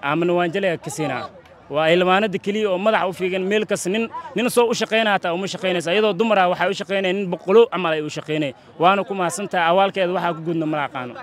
aamina waanjale ka siinaa waa ilmaanada keliya oo madaxa u fiigan meel kas nin nin soo u shaqaynaya hataa uma shaqaynaysa iyadoo dumara waxay u shaqaynaya nin boqolo camal ay u shaqaynaya waana ku mahadsantahay awaalkeeda waxaa ku gudna mala aqaano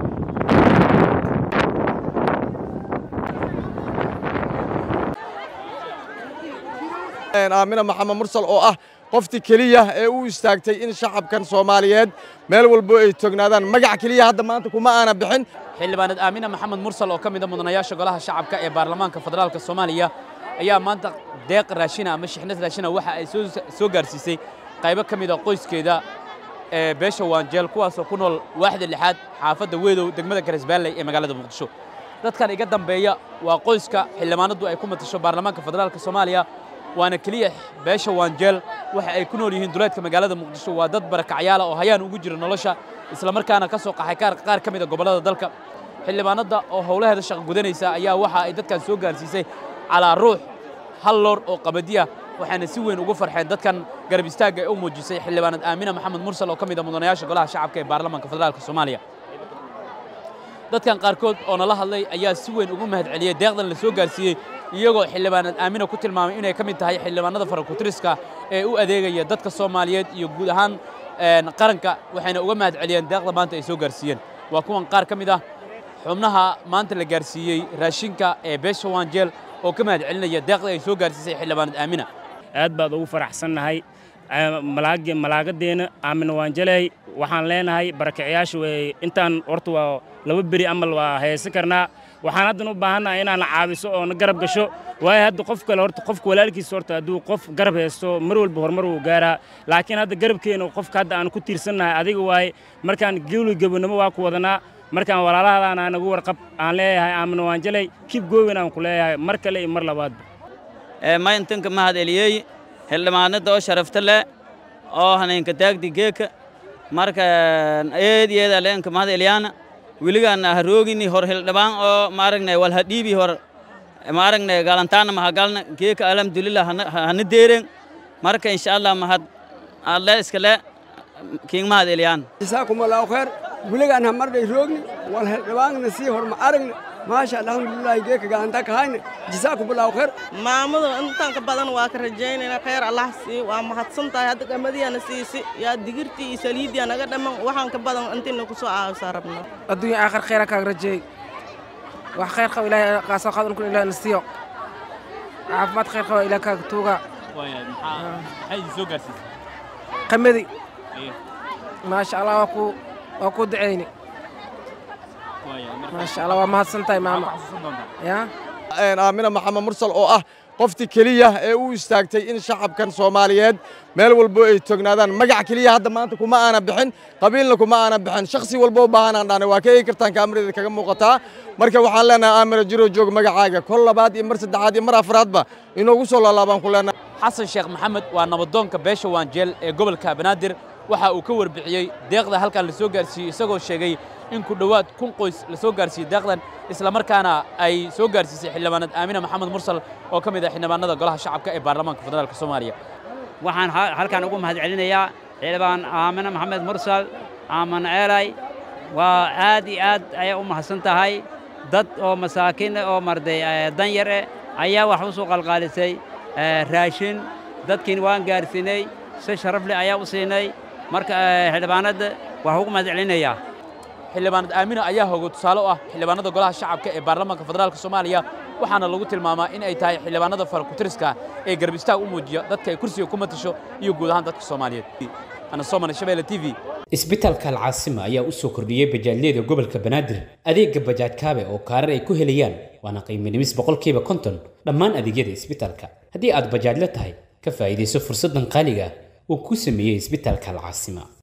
aamina maxamed mursal oo ah qoftii keliya ee u istaagtay in shacabkan soomaaliyeed meel walbo ay tognaadaan magac keliya hadda maanta kuma aana bixin xildhibaaneed aamina maxamed mursal oo ka mid a mudanayaasha golaha shacabka ee baarlamaanka federaalka soomaaliya ayaa maanta deeq raashina ama shixnad raashina waxa ay soo gaarsiisay qaybo ka mid a qoyskeeda ee beesha waanjeel kuwaasoo ku nool waaxda lixaad xaafadda weedow degmada garisbaalley ee magaalada muqdisho dadkan iga dambeeya waa qoyska xildhibaanaddu ay ku matasho baarlamaanka federaalka soomaaliya waana keliya beesha waanjeel waxa ay ku nool yihiin duleedka magaalada muqdisho waa dad barakacyaala oo hayaan ugu jira nolosha islamarkaana ka soo qaxay qaar ka mid a gobollada dalka xildhibaanadda oo howlaheeda shaqo gudanaysa ayaa waxa ay dadkan soo gaarsiisay calaa ruux hal loor oo qabadiya waxaana si weyn ugu farxeen dadkan garab istaagga ee u muujisay xildhibaanad aamina maxamed mursal oo ka mid a mudanayaasha golaha shacabka ee baarlamaanka federaalka soomaaliya dadkan qaarkood oo nala hadlay ayaa si weyn ugu mahad celiyey deeqdan la soo gaarsiiyey iyagoo xildhibaanad aamina ku tilmaamay inay ka mid tahay xildhibaanada farakutiriska ee u adeegaya dadka soomaaliyeed iyo guud ahaan qaranka waxayna uga mahad celiyeen deeqda maanta ay soo gaarsiiyeen waa kuwan qaar ka mid ah xubnaha maanta la gaarsiiyey raashinka ee beesha waanjeel oo ka mahad celinaya deeqda ay soo gaarsiisay xildhibaanad aamina aad baad ugu faraxsannahay malaagadeenna aamina waanjaley waxaan leenahay barakacyaasha way intaan horta waa laba beri amal waa haysan karnaa waxaan haddan u baahannahay inaan caawiso oo na garab gasho waayo hadda qof kale horta qofka walaalkiisa horta hadduu qof garab haysto mar walba horumar wuu gaaraa laakiin hadda garabkeena qofka hadda aan ku tiirsannahay adiga waaye markaan gewli gabonimo waa ku wadanaa markaan walaalahadaan aan nagu warqab aan leeyahay aamina waanjaley kib goowin aan ku leeyahay mar kale iyo mar labaadba mayntanka mahad eliyey xildhibaanada oo sharafta leh oo haneenka taagdi geeka marka eed yeeda leenka mahad eliyana wiligaana haroogini hor hildhibaan oo maaragne wal hadhiibi hor maaragne galantaana mahagalna geeka alhamdulillah hana deeren marka insha allah mahad alle iskale kiing mahad eliyana جزاكم الله خير ولغان همرنا يروغني والهلبان نسي هر ما أرغنا ما شاء الله الحمد لله جيك قانتك هاين جزاكم الله خير maamadu intaan ka badan waa ka rajaynayna khayr allah sii waa mahadsan tahay hadda gamadiyana siisi yaa digirtii iyo saliidiya naga dhamman waxaan ka badan intina ku soo caawisaa rabnaa adduunya aakhir khayra kaaga rajeey wax khayr qaba ilaahay qaasoo qaadan kun ilaahay nasiyo caafimaad khayr qaba ilaahay kaaga tuuga maxay idin soo gaarsiisay qamadi maasha allah waa ku waa ku duceyni maasha allah waa mahadsan tahay maama ya aamina maxamed mursal oo ah qoftii keliya ee u istaagtay in shacabkan soomaaliyeed meel walbo ay tognaadaan magac keliya hadda maanta kuma aana bixin qabiilna kuma aana bixin shakhsi walbo u baahanaan dhaanay waa ka eegi kartaan kaamiradeeda kaga muuqataa marka waxaan leenahay aamina jiro joog magacaaga kol labaad iyo mar saddexaad iyo mar afraadba inoogu soo laalaabaan ku leenahay xasan sheekh maxamed waa nabadoonka beesha waanjeel ee gobolka banaadir waxa uu ka warbixiyey deeqda halkan la soo gaarsiiyey isagoo sheegay in ku dhowaad kun qoys la soo gaarsiiyey deeqdan islamarkaana ay soo gaarsiisay xildhibaanad aamina maxamed mursal oo ka mid ah xildhibaanada golaha shacabka ee baarlamaanka federaalka soomaaliya waxaan halkan ugu mahad celinayaa xildhibaan aamina maxamed mursal aaman ceelay waa aad iyo aad ayay u mahadsan tahay dad oo masaakiin oo marday danyar eh ayaa wax u soo qalqaalisay raashin dadkiin waan gaarsiinay si sharaf leh ayaa u siinay marka xildhibaanadda waxaan ugu mahad celinayaa xildhibaanad aamina ayaa hogo tusaale u ah xildhibaanada golaha shacabka ee baarlamaanka federaalka soomaaliya waxaana lagu tilmaamaa in ay tahay xildhibaanada farakutiriska ee garbistaag u muujiya dadka ay kursiga ku matasho iyo guud ahaan dadka soomaaliyeed ana soomane shabeelle t v isbitaalka alcaasima ayaa u soo kordhiyey bajaajyada gobolka banaadir adeega bajaaj kaabe oo kaarar ay ku helayaan waana qiimo dhimis boqolkiiba konton dhammaan adeegyada isbitaalka haddii aad bajaajla tahay ka faa'iidayso fursaddan qaaliga uu ku sameeyey isbitaalka alcaasima